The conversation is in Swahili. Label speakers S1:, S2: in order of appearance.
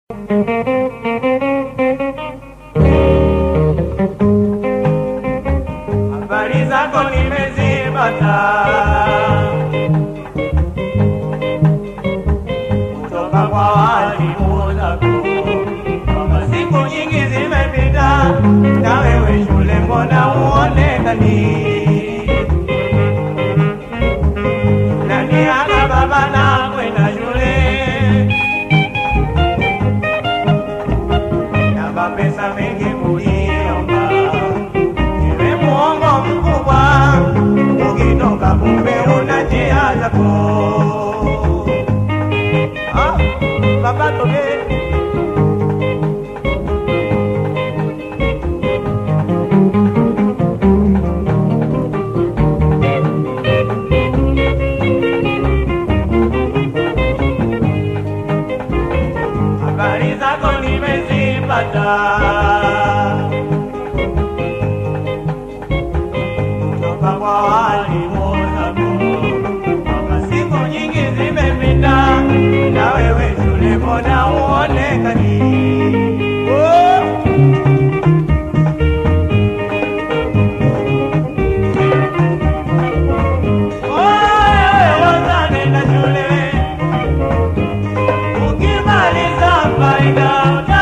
S1: Habari zako nimezipata kutoka kwa walimu zako, kwamba siku nyingi zimepita na wewe shule mbona huonekani? Nani ana baba na kwenda shule na mapesa mengi kuliomba Ewe muongo mkubwa, ukitoka kumbe una njia zako. Ah, baba toke. Habari zako nimezipata kutoka kwa walimu zako, kwamba siku nyingi zimepita na wewe shule mbona huonekani? Oh! Wewe nenda shule ukimaliza faida